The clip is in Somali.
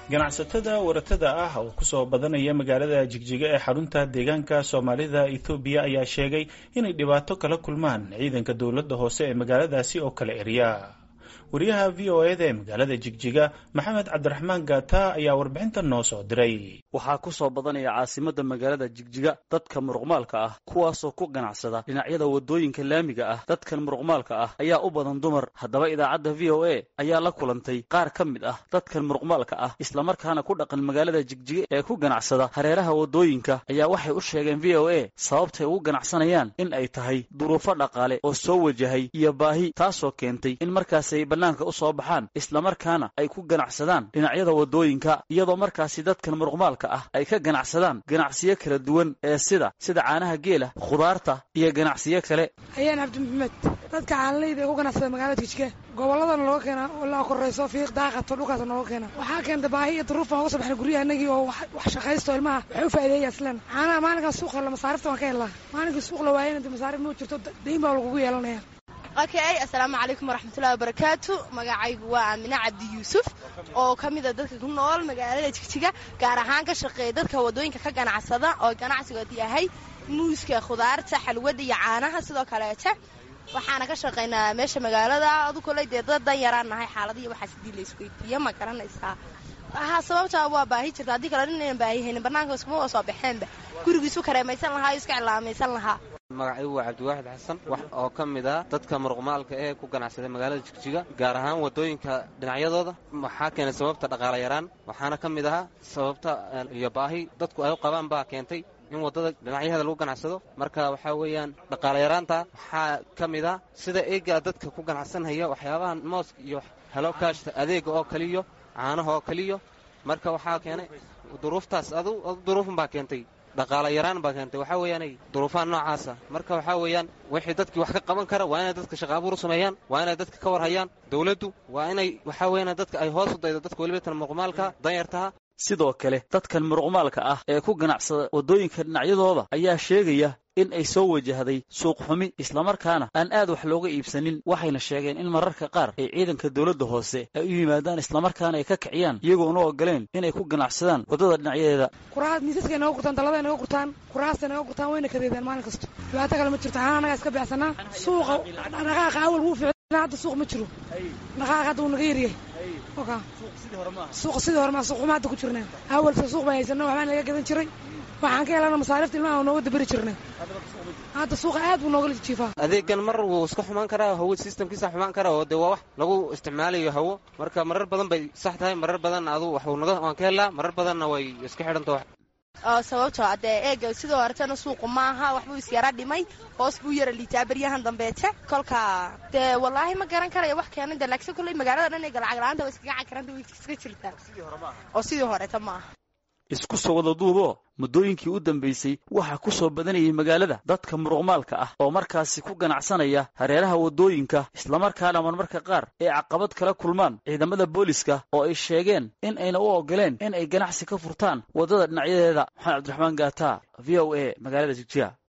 ganacsatada waratada ah oo kusoo badanaya magaalada jigjiga ee xarunta deegaanka soomaalida ethoobiya ayaa sheegay inay dhibaato kala kulmaan ciidanka dowladda hoose ee magaaladaasi oo kala erya wariyaha v o eda ee magaalada jigjiga maxamed cabdiraxmaan gaata ayaa warbixintan noo soo diray waxaa ku soo badanaya caasimadda magaalada jigjiga dadka muruqmaalka ah kuwaasoo ku ganacsada dhinacyada waddooyinka laamiga ah dadkan muruqmaalka ah ayaa u badan dumar haddaba idaacadda v o a ayaa la kulantay qaar ka mid ah dadkan muruqmaalka ah islamarkaana ku dhaqan magaalada jigjiga ee ku ganacsada hareeraha waddooyinka ayaa waxay u sheegeen v o a sababtay ugu ganacsanayaan in ay tahay duruufo dhaqaale oo soo wajahay iyo baahi taasoo keentay in markaasay bannaanka u soo baxaan islamarkaana ay ku ganacsadaan dhinacyada waddooyinka iyadoo markaasi dadkan muruqmaalka ah ay ka ganacsadaan ganacsiyo kala duwan ee sida sida caanaha geela khudaarta iyo ganacsiyo kale ayaan cabdi maxamed dadka caanaleyda ee ku ganacsada magaalada jigjiga gobolladana looga keena ilaa korayso fiiq daaqato dhulkaas nooga keena waxaa keenta baahi iyo duruuf baan uga soo baxnay guryaha inagii oo wax shaqaysto ilmaha waxay u faa'iideeya islan caanaha maalinkan suuqa la masaarifta waan ka helnaa maalinkii suuq la waayana de masaarif ma jirto dayn baa lagugu yeelanaya okay assalaamu calaykum waraxmatullahi wabarakaatu magacaygu waa aamine cabdi yuusuf oo ka mida dadka ku nool magaalada jigjiga gaar ahaan ka shaqeeya dadka waddooyinka ka ganacsada oo ganacsigood yahay muuska khudaarta xalwada iyo caanaha sidoo kaleete waxaana ka shaqaynaa meesha magaalada adu koley dee dad dan yaraan nahay xaaladiiyo waxaas hadii la isweydiiyo ma garanaysaa ha sababtaa waa baahi jirta haddii kale inaynan baahihaynin bannaanka iskuma wa soo baxeenba gurigiisu kareemaysan lahaa o iska cilaamaysan lahaa magacaygu waa cabdiwaaxid xasan wax oo ka mid ah dadka muruqmaalka ee ku ganacsada magaalada jigjiga gaar ahaan waddooyinka dhinacyadooda waxaa keenay sababta dhaqaala yaraan waxaana ka mid ahaa sababta iyo baahi dadku ay u qabaan baa keentay in waddada dhinacyaheeda lagu ganacsado marka waxaa weeyaan dhaqaala yaraanta waxaa ka mid ah sida eega dadka ku ganacsanhaya waxyaabahan mooska iyo helokaashta adeega oo kaliyo caanaha oo kaliyo marka waxaa keenay duruuftaas adu duruufun baa keentay dhaqaala yaraan baa keentay waxaa weeyaanay duruufaha noocaasa marka waxaa weeyaan wixii dadkii wax ka qaban kara waa inay dadka shaqa abuur u sameeyaan waa inay dadka ka war hayaan dawladdu waa inay waxaa weeyaan dadka ay hoos u daydo dadka weliba tan muruqmaalka danyartaha sidoo kale dadkan muruqmaalka ah ee ku ganacsada waddooyinka dhinacyadooda ayaa sheegaya in ay soo wajahday suuq xumi islamarkaana aan aad wax looga iibsanin waxayna sheegeen in mararka qaar ay ciidanka dowladda hoose ay u yimaadaan islamarkaana ay ka kiciyaan iyagoona ogoleen inay ku ganacsadaan waddada dhinacyadeeda kuraas miisaskay naga gurtaan dallada naga gurtaan kuraastay naga gurtaan wayna kadeedaan maalin kasto dhibaato kale ma jirto xaana anagaa iska beecsanaa suuqa dhaqaaqa awal wuu ficnaa hadda suuq ma jiro dhaqaaqa hadda wuu naga yaryahay suuqa sidii hore maa suuq xuma hadda ku jirnaa awalse suuq baan haysana waxbaan laga gadan jiray waxaan ka helana masaarifta ilmaha nooga daberi jirnay hadda suuqa aad buu nooga jiifaa adeegan mar wuu iska xumaan karaa hawo sistamkiisa xumaan karaa oo dee waa wax lagu isticmaalayo hawo marka marar badan bay sax tahay marar badanna adu waxuu naga waan ka helaa marar badanna way iska xidhanta oo sababtoo dee eega sidoo horetana suuqu maaha waxbuu isyara dhimay hoos buu yara liitaa beryahan dambeete kolka dee wallaahi ma garan karaya wax keenay de laakiin kolley magaalada dhan ee galacag la-aanta waa iskaga cakaranta way iska jirtaa oo sidii horeta maaha isku soo wada duuboo muddooyinkii u dambaysay waxaa ku soo badanayay magaalada dadka muruqmaalka ah oo markaasi ku ganacsanaya hareeraha waddooyinka islamarkaana marmarka qaar ay caqabad kala kulmaan ciidamada booliska oo ay sheegeen in ayna u ogoleen in ay ganacsi ka furtaan waddada dhinacyadeeda maxamed cabdiraxmaan gaata v o a magaalada jigjiga